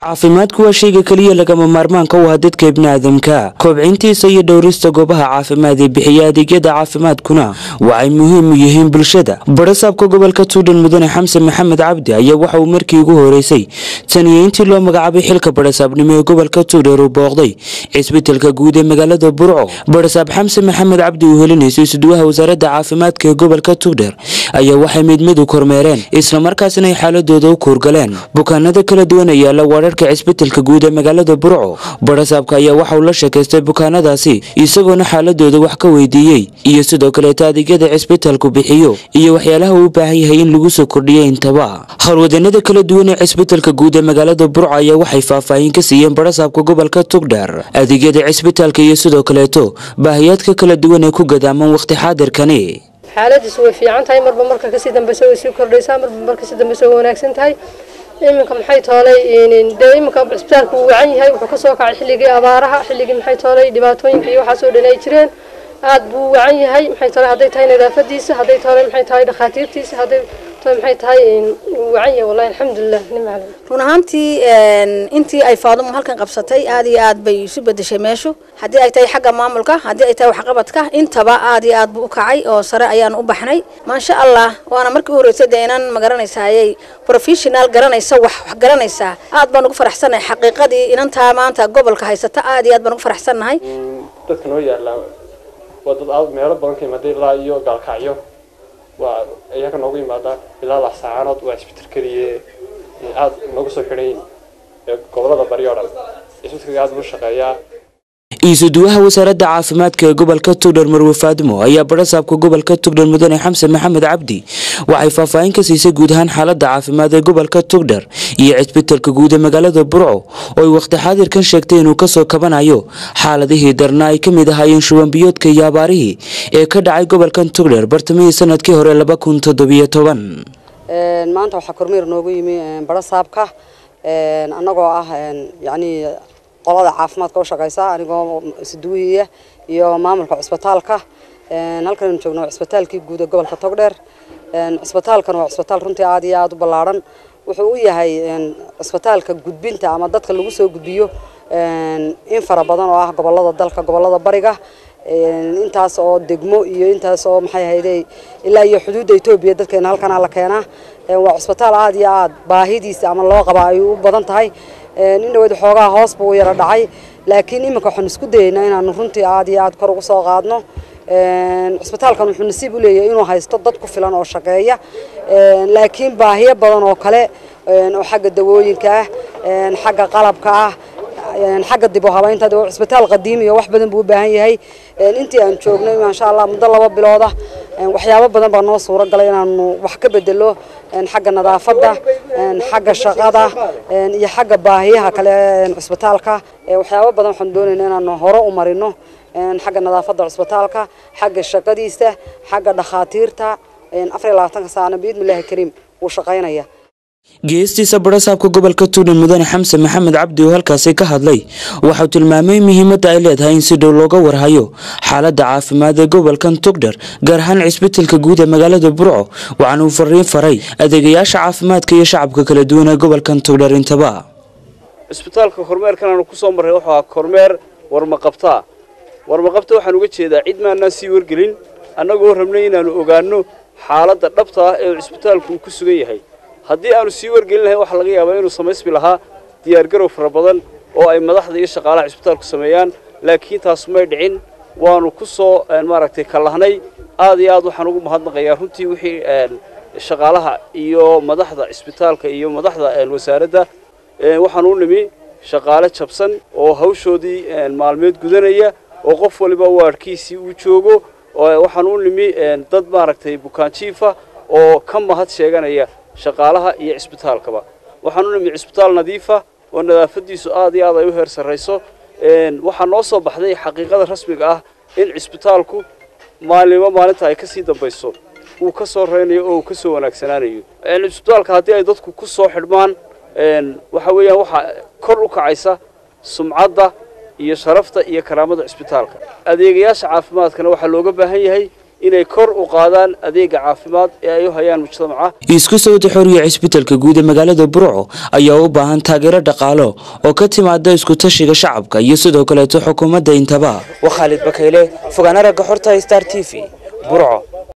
caafimaadku waa shayga keliya lagama maarmaanka u ah dadka ibniaadamka koobcintiisa iyo dhowrista goobaha caafimaad ee bixiya adeegyada caafimaadkuna waxay muhiim u yihiin bulshada barasaabka gobolka tuudhan mudane xamse maxamed cabdi ayaa waxa uu markii ugu horeysay taniyo intii loo magacaabay xilka barasaabnimo ee gobolka tuudher uu booqday cisbitalka guud ee magaalada burco barasaab xamse maxamed cabdi uu helinayso isuduwaha wasaaradda caafimaadka ee gobolka tuudher ayaa waxay mid mid u kormeereen islamarkaasina ay xaaladooda u kuurgaleen bukaanada kala duwan ee yaala wararka cisbitalka guud ee magaalada burco barasaabka ayaa waxa uu la sheekaystay bukaanadaasi isagoona xaaladooda wax ka weydiiyey iyo sidoo kaleeta adeegyada cisbitalku bixiyo iyo waxyaalaha uu u baahan yahay in lagu soo kordhiyo intaba howlwadanada kala duwan ee cisbitalka guud ee magaalada burco ayaa waxay faahfaahin ka siiyeen barasaabka gobolka tugdheer adeegyada cisbitalka iyo sidoo kaleeto baahiyaadka kala duwan ee ku gadaaman wakhti xaadirkani xaaladiisu way fiican tahay marba marka kasii dambeysa way sii kordhaysaa marba mar kasii dambeysa way wanaagsan tahay iminka maxay toolay dee iminka cisbitaalku wuu wacan yahay wuxuu kasoo kacay xilligii abaaraha xilligii maxay toolay dhibaatooyinka iyo waxaasoo dhan ay jireen aad buu wacan yahay maxay toolay hadday tahay nadaafadiisa hadday toolay maxay tahay dhakhaatiirtiisa hadday toolay maxay tahay wuu wacan yahay wallahi alxamdulilah nim macalin run ahaantii intii ay faadumo halkan qabsatay aad iyo aad bay isu bedeshay meeshu haddii ay tahay xagga maamulka haddii ay tahay waxqabadka intaba aad iyo aad buu u kacay oo sare ayaan u baxnay maasha allah waana markii u horeysay dee inaan magaranaysaayay professional garanaysa wax wax garanaysaa aad baan ugu faraxsanahay xaqiiqadii inantaa maanta gobolka haysata aad iyo aad baan ugu faraxsanahay dadka noo yaala waa dad aad meelo badan ka yimaada ilaa iyo gaalkacyo waa iyaga noogu yimaada ilaa lax saacaanood waa isbital keliye aad noogu soo xidhayn gobolada bari oo dhan isbitalka aad buu shaqeeyaa iisuduwaha wasaaradda caafimaadka ee gobolka tugdher marwe faadimo ayaa barasaabka gobolka tugdher mudane xamse maxamed cabdi waxay faahfaahin ka siisay guud ahaan xaaladda caafimaad ee gobolka tugdher iyo cisbitalka guud ee magaalada burco oo ay wakhti xaadirkan sheegtay inuu kasoo kabanayo xaaladihii darna ay ka mid ahaayeen shubanbiyoodka iyo abaarihii ee ka dhacay gobolkan tugdher bartamihii sanadkii hore laba kun toddobiyo toban maanta waxaa kormeer noogu yimi barasaabka annagoo ah yacnii qolada caafimaadka u shaqeysa anigoo isduwihiya iyo maamulka cisbitaalka halkan joogno cisbitaalkii guud ee gobolka togdheer cisbitaalkan waa cisbitaal runtii aad iyo aad u ballaaran wuxuu u yahay cisbitaalka gudbinta ama dadka lagu soo gudbiyo in fara badan oo ah gobolada dalka gobolada bariga intaas oo degmo iyo intaas oo maxay ahayde ilaa iyo xuduudda etoobiya dadkeena halkana la keenaa waa cisbitaal aad iyo aad baahidiisa ama loo qabaa ay u badan tahay nin dhaweyd xoogaa hoos buu yara dhacay laakiin iminka waxaan isku dayaynaa inaanu runtii aad iyo aad kor ugu soo qaadno cisbitaalkan wuxuu nasiib u leeyahay inuu haysto dad ku filan oo shaqeeya laakiin baahiyo badan oo kale oo xagga dawooyinka ah xagga qalabka ah xagga dib u habeynta cisbitaal qadiimi iyo wax badan buu u baahan yahay intii aan joognay maasha allah muddo laba bilooda waxyaabo badan baa noo suuro galay inaanu wax ka bedelo xagga nadaafadda xagga shaqada iyo xagga baahiyaha kale cisbitaalka waxyaabo badan waxaan doonaynaa inaanu hore u marino xagga nadaafadda cisbitaalka xagga shaqadiisa xagga dhakhaatiirta afar iyo labaatanka saano biidmillahi kariim wuu shaqaynaya geestiisa barasaabka gobolka tuudhan mudane xamse maxamed cabdi oo halkaasi ka hadlay waxauu tilmaamay muhiimadda ay leedahay in si dhow looga warhayo xaaladda caafimaad ee gobolkan tugdher gaar ahaan cisbitalka guud ee magaalada burco waxaana uu fariin faray adeegayaasha caafimaadka iyo shacabka kala duwan ee gobolkan tugdher intaba cisbitaalka kormeerkan aanu kusoo marray wuxuu ahaa kormeer warmaqabtaa warmaqabta waxaan uga jeedaa cid maanaan sii wargelin annagoo rabnay inaanu ogaanno xaaladda dhabta ah ee cisbitaalku uu ku sugan yahay haddii aanu sii wargelin lahayn waxaa laga yaabaa inuu samaysmi lahaa diyaargarow fara badan oo ay madaxda iyo shaqaalaha cisbitaalku sameeyaan laakiin taas may dhicin waanu ku soo maaragtay kallahnay aad iyo aad waxaan ugu mahadnaqayaa runtii wixii shaqaalaha iyo madaxda cisbitaalka iyo madaxda wasaaradda waxaan u nimi shaqaale jabsan oo hawshoodii maalmeed gudanaya oo qof waliba waadhkiisii uu joogo waxaan u nimi dad maaragtay bukaanjiifa oo ka mahad sheeganaya shaqaalaha iyo cisbitaalkaba waxaan u nimi cisbitaal nadiifa oo nadaafadiisu aad iyo aad ay u heer sarrayso waxaa noo soo baxday xaqiiqada rasmiga ah in cisbitaalku maalinba maalinta ay kasii dambayso uu ka soo reynayo oo uu ka soo wanaagsanaanayo cisbitaalka haddii ay dadku ku soo xidhmaan waxa weeyaan waxaa kor u kacaysa sumcadda iyo sharafta iyo karaamada cisbitaalka adeegayaasha caafimaadkana waxaa looga baahan yahay inay kor u qaadaan adeega caafimaad ee ay u hayaan mujtamaca isku sawda xoriya cisbitalka guud ee magaalada burco ayaa u baahan taageero dhaqaalo oo ka timaada isku tashiga shacabka iyo sidoo kaleeto xukuumadda intaba waa khaalid bakayle fogaana ragga xorta star t v burco